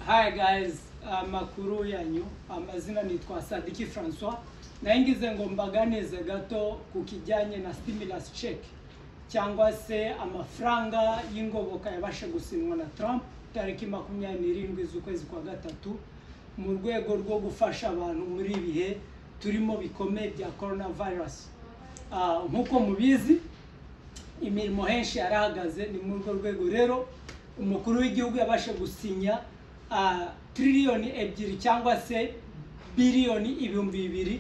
Hi guys, amakuru yanyu amazina nitwa Sadiki Francois naye ngize ngo mbaganize gato ku kijyanye na stimulus check cyangwa se amafaranga y'ingoboka yabashe gusinywa na Trump tariki makumyabiri n'irindwi z'ukwezi kwa gatatu mu rwego rwo gufasha abantu muri ibihe turimo bikomeye bya coronavirus Ah, nk'uko mubizi imirimo henshi yarahagaze ni muri urwo rwego rero umukuru w'igihugu yabashe gusinya ah, triliyoni ebyiri cyangwa se biliyoni ibihumbi bibiri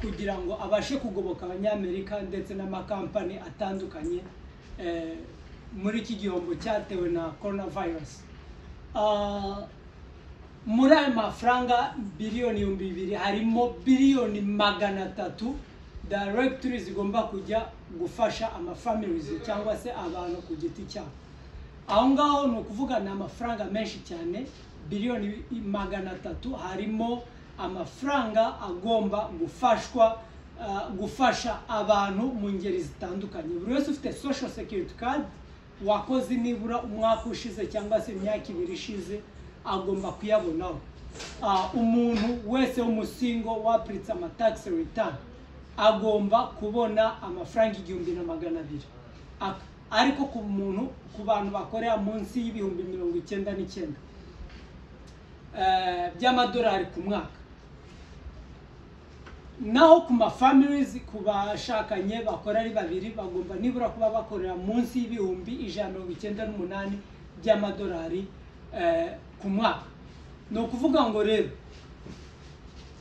kugira ngo abashe kugoboka abanyamerika ndetse n'amakampani atandukanye eh, muri iki gihombo cyatewe na coronavirus Ah, muri ayo mafaranga biliyoni ibihumbi bibiri harimo biliyoni magana atatu directory zigomba kujya gufasha amafamilizi cyangwa se abantu ku giti cyabo aho ngaho ni ukuvuga ni amafaranga menshi cyane biliyoni magana atatu harimo amafaranga agomba gufashwa ah, gufasha abantu mu ngeri zitandukanye buri wese ufite social security card wakoze nibura umwaka ushize cyangwa se imyaka ibiri ishize agomba kuyabonaho Ah, umuntu wese w'umusingo wapiritse amatax return agomba kubona amafaranga igihumbi na magana abiri Ak- ariko ku muntu ku bantu bakorera munsi y'ibihumbi mirongo icyenda n'icyenda eh, by'amadolari ku mwaka naho ku mafamilizi ku bashakanye bakora ari babiri bagomba nibura kuba bakorera munsi y'ibihumbi ijana na mirongo icyenda n'umunani by'amadolari eh, ku mwaka ni ukuvuga ngo rero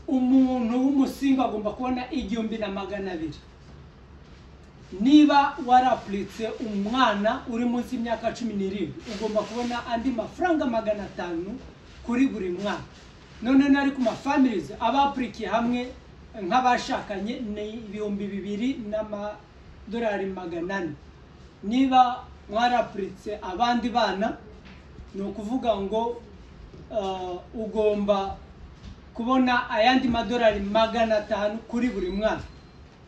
umuntu w'umusinga agomba kubona igihumbi na magana abiri niba warapuritse umwana uri munsi y'imyaka cumi n'irindwi ugomba kubona andi mafaranga magana atanu kuri buri mwana none nari ku mafamilizi abapurikiye hamwe nk'abashakanye ni ibihumbi bibiri n'amadolari magana ane niba mwarapuritse abandi bana ni ukuvuga ngo ah, ugomba kubona ayandi madolari magana atanu kuri buri mwana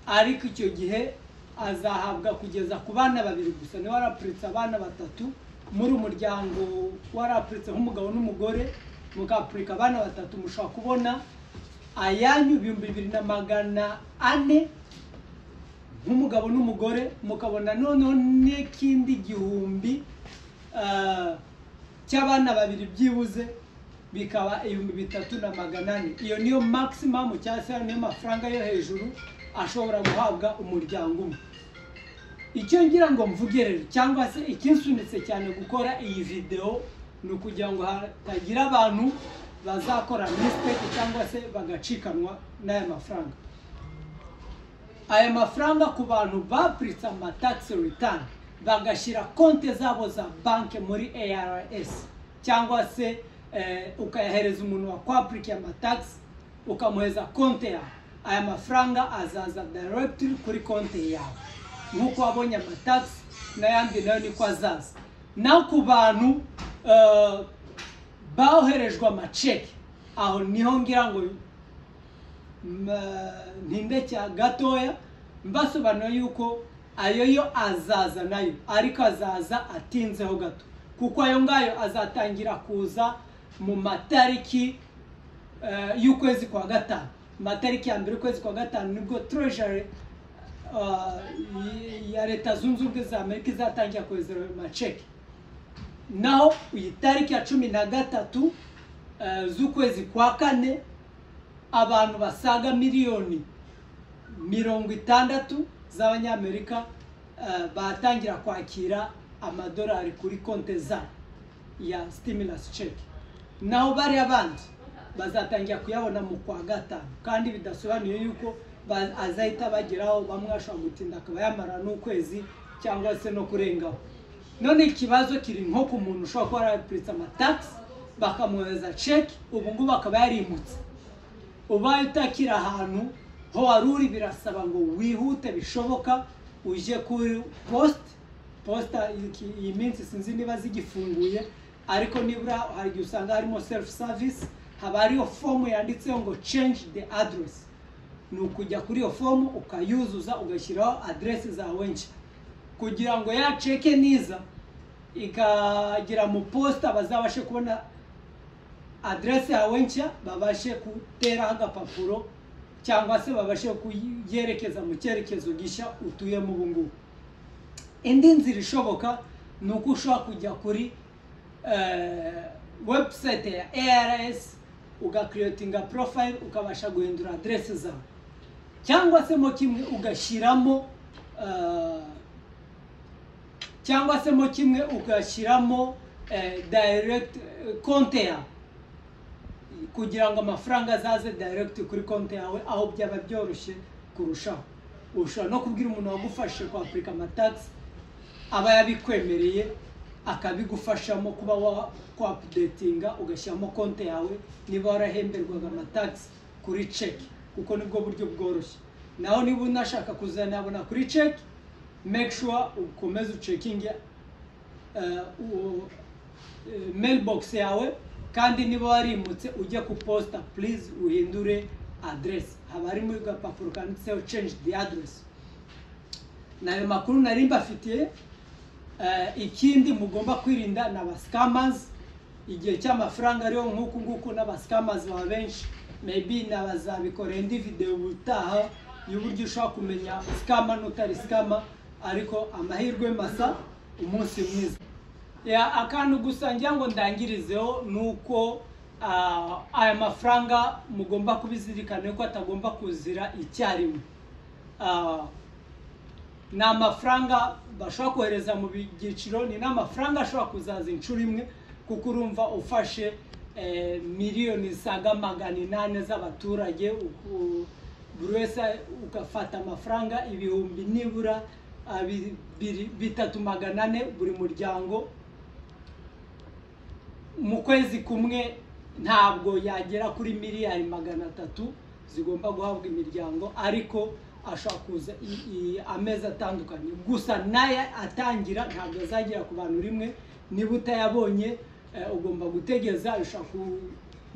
ariko icyo gihe azahabwa kugeza ku bana babiri gusa niba warapuritse abana batatu muri umuryango warapuritse nk'umugabo n'umugore mukapurika abana batatu mushobora kubona ayanyu ibihumbi bibiri na magana ane nk'umugabo n'umugore mukabona noneho n'ikindi gihumbi ah, cy'abana babiri byibuze bikaba ibihumbi bitatu na magana ane iyo niyo maximum cyangwa se niyo mafaranga yo hejuru ashobora guhabwa umuryango umwe icyo ngira ngo mvuge rero cyangwa se ikinsunitse cyane gukora iyi videwo ni ukugira ngo hatagira abantu bazakora mistake cyangwa se bagacikanwa n'aya mafaranga aya mafaranga ku bantu bapuritse amatax return bagashyira konti zabo za banki muri ARS cyangwa se eh, ukayahereza umuntu wakwapurikiye amatax ukamuhereza konti yawe aya mafaranga azaza direct kuri konti yawe nk'uko wabonye amatax n'ayandi nayo niko azaza naho ku bantu eh, boherejwe amaceki aho niho ngira ngo ntindekya gatoya mbasobanura yuko ayo yo azaza nayo ariko azaza atinzeho gato kuko ayo ngayo azatangira kuza mu matariki eh, y'ukwezi kwa gatanu matariki ya mbere y'ukwezi kwa gatanu nibwo treasury eh, ya leta zunze ubumwe za amerika izatangira kohereza ayo maceki naho iyi tariki ya cumi na gatatu eh, z'ukwezi kwa kane abantu basaga miliyoni mirongo itandatu z'abanyamerika eh, batangira kwakira amadolari kuri konti za ya stimulus check naho bariya bandi bazatangira kuyabona mu kwa gatanu kandi bidasobanuye yuko ba- azahita bageraho bamwe ashobora gutinda akaba yamara n'ukwezi cyangwa se no kurengaho none ikibazo kiri nko ku muntu ushobora kuba yarapuritse amatagisi bakamwohereza ceki ubu ngubu akaba yarimutse ubaye utakiri ahantu ho wari uri birasaba ngo wihute bishoboka ujye kuri posite posita iki- iyi minsi sinzi niba zigifunguye ariko nibura hari igihe usanga harimo selifu savisi haba hariyo fomu yanditseho ngo change the address ni ukujya kuri iyo fomu ukayuzuza ugashyiraho aderesi zawe nshya kugira ngo ya ceke niza ikagera mu posita bazabashe kubona adresse yawe nshya babashe guteraho agapapuro cyangwa se babashe kuyerekeza mu cyerekezo gishya utuyemo ubu ngubu indi nzira ishoboka ni uko ushobora kujya kuri eh, website ya ars ugakiretinga profile ukabasha guhindura adresse zawe cyangwa se mo kimwe ugashyiramo eh, cyangwa se mo kimwe ugashyiramo eh, direct eh, konte yawe kugira ngo amafaranga azaze direct kuri konti yawe aho byaba byoroshye kurushaho ushobora no kubwira umuntu wagufashe kwapurika amatagisi aba yabikwemereye akabigufashamo kuba wakwapudetinga ugashyiramo konti yawe niba warahemberwaga amatagisi kuri ceki kuko nibwo buryo bworoshye naho niba unashaka kuzanabona kuri ceki make sure ukomeza ucekinge mailbox yawe kandi niba warimutse ujya ku posita please uhindure aderesi haba harimo agapapuro kanditseho change the address ni ayo makuru nari mbafitiye Eh, ikindi mugomba kwirinda ni abasikamazi igihe cy'amafaranga ariyo nk'uku nguku n'abasikamazi baba benshi maybe nabazabikoreye indi videwo ubutaha y'uburyo ushobora kumenya sikama n'utari sikama ariko amahirwe masa umunsi mwiza ya akantu gusa ngira ngo ndangirizeho ni uko ah, aya mafaranga mugomba kubizirikana ko atagomba kuzira icyarimwe Ah, ni amafaranga bashobora kohereza mu byiciro ni n'amafaranga ashobora kuzaza inshuro imwe kuko urumva ufashe eh, miliyoni zisaga magana inani z'abaturage uku- buri wese ugafata amafaranga ibihumbi nibura ah, bi- biri- bitatu magana ane buri muryango mu kwezi kumwe ntabwo yagera kuri miliyari magana atatu zigomba guhabwa imiryango ariko ashobora kuza i- i- amezi atandukanye gusa n'aya atangira ntabwo azagera ku bantu rimwe niba utayabonye eh, ugomba gutegeza ushobora ku-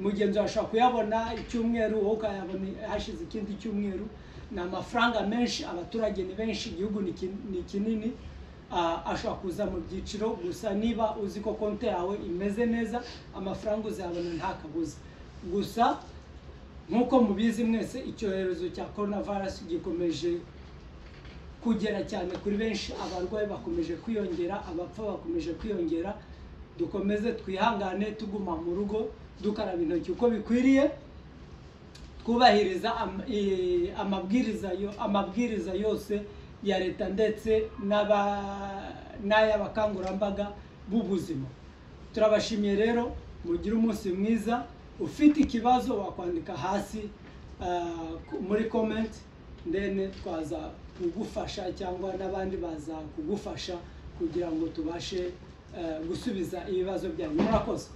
mugenzi wawe ashobora kuyabona icyumweru wowe ukayabona hashize ikindi cyumweru ni amafaranga menshi abaturage ni benshi igihugu ni kin- ni kinini Ah, ashobora kuza mu byiciro gusa niba uzi ko konti yawe imeze neza amafaranga uzayabona nta kabuza gusa nk'uko mubizi mwese icyorezo cya korona virusi gikomeje kugera cyane kuri benshi abarwayi bakomeje kwiyongera abapfa bakomeje kwiyongera dukomeze twihangane tuguma mu rugo dukaraba intoki uko bikwiriye twubahiriza am- eh, amabwiriza yo- amabwiriza yose ya leta ndetse n'aba- n'ay'abakangurambaga b'ubuzima turabashimiye rero mugire umunsi mwiza ufite ikibazo wakwandika hasi ah, ku- muri comment then twaza kugufasha cyangwa n'abandi baza kugufasha kugira ngo tubashe eh, gusubiza ibibazo byanyu murakoze